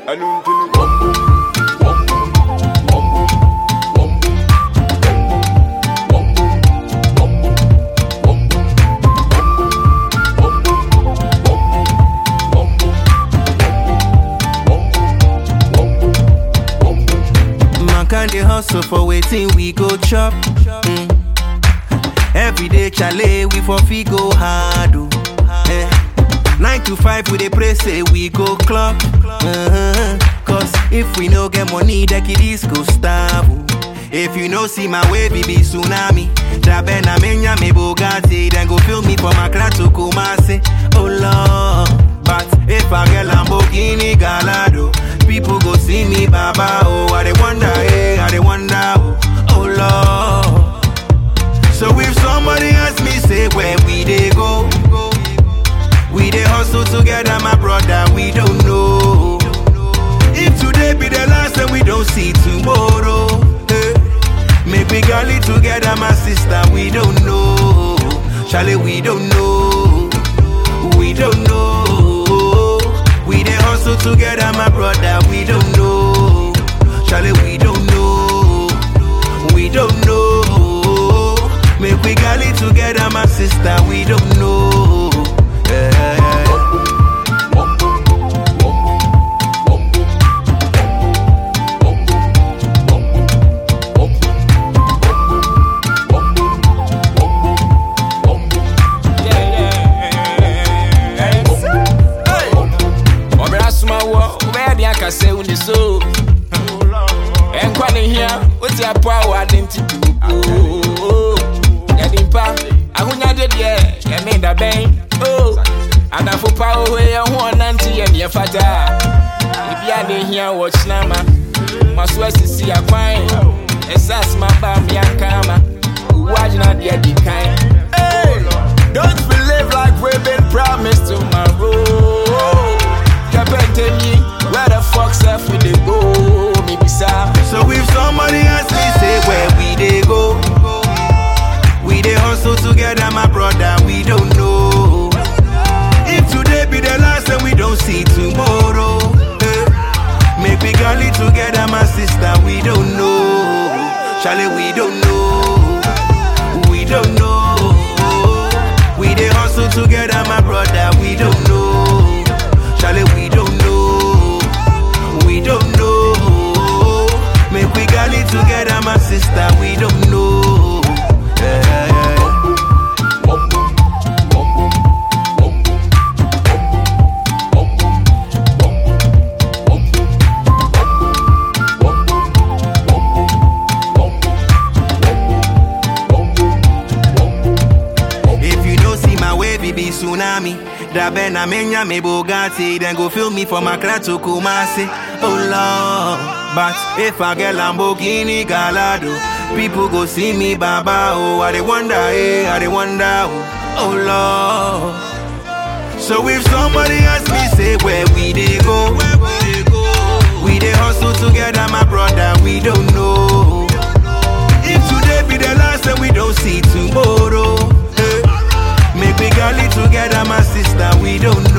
Man can dey hustle for waiting we go chop. Mm. Every day chale we for fi go hard oh. Eh. Nine to five we dey pray say we go clock. Uh-huh. Cause if we no get money, the kiddies go starve. oh. If you no see my way, be tsunami. Dabe na menya me Bugatti, then go fill me for my to Kumasi. Oh Lord, but if I get Lamborghini Gallardo, people go see me Baba. Oh, I dey wonder, hey, I dey wonder. Oh, oh Lord. So if somebody ask me, say where we dey go, we dey hustle together, my brother. We don't know if today be the last, and we don't see tomorrow. eh. Make we gally together, my sister. We don't know, Charlie. We don't know, we don't know. We dey hustle together, my brother. We don't know, Charlie. We don't know, we don't know. Make we gally together, my sister. We don't know. Yeah. ɔbɛra soma wɔ wobɛyɛ deɛ aka sɛ wone so ɛnkwa ne hia wote apo a wɔade nti tuo yɛde mpa ahonyade deɛ yɛne da bɛn o anafo pa oho yɛ ho ɔnante yɛ neɛ fataa ebia ne hia wɔ kyena ma ma so asisi akwan ɛsɛ asoma ba meanka ma owu agyena deɛ di kan Hey, Don't believe like we've been promised tomorrow. Kapente me, where the fuck self we dey go? Me bisa. So if somebody ask me, say where we dey go, we dey hustle together, my brother. We don't know if today be the last, and we don't see tomorrow. eh. Make we gally together, my sister. We don't know, Charlie. We don't know, we don't know. We dey hustle together, my brother. We don't know, Charlie. We don't know. We don't know. Make we gally together, my sister. We don't know. Yeah, yeah. If you don't see my way, be tsunami. Dabe na menya me Bugatti, then go fill me from Accra to Kumasi. Oh Lord, but if I get Lamborghini Gallardo, people go see me Baba. Oh, I dey wonder, hey, I dey wonder. Oh, oh Lord. So if somebody ask me, say where we dey go, we dey hustle together, my brother. We don't know if today be the last, and we don't see tomorrow. eh. Make we gally together, my sister. We don't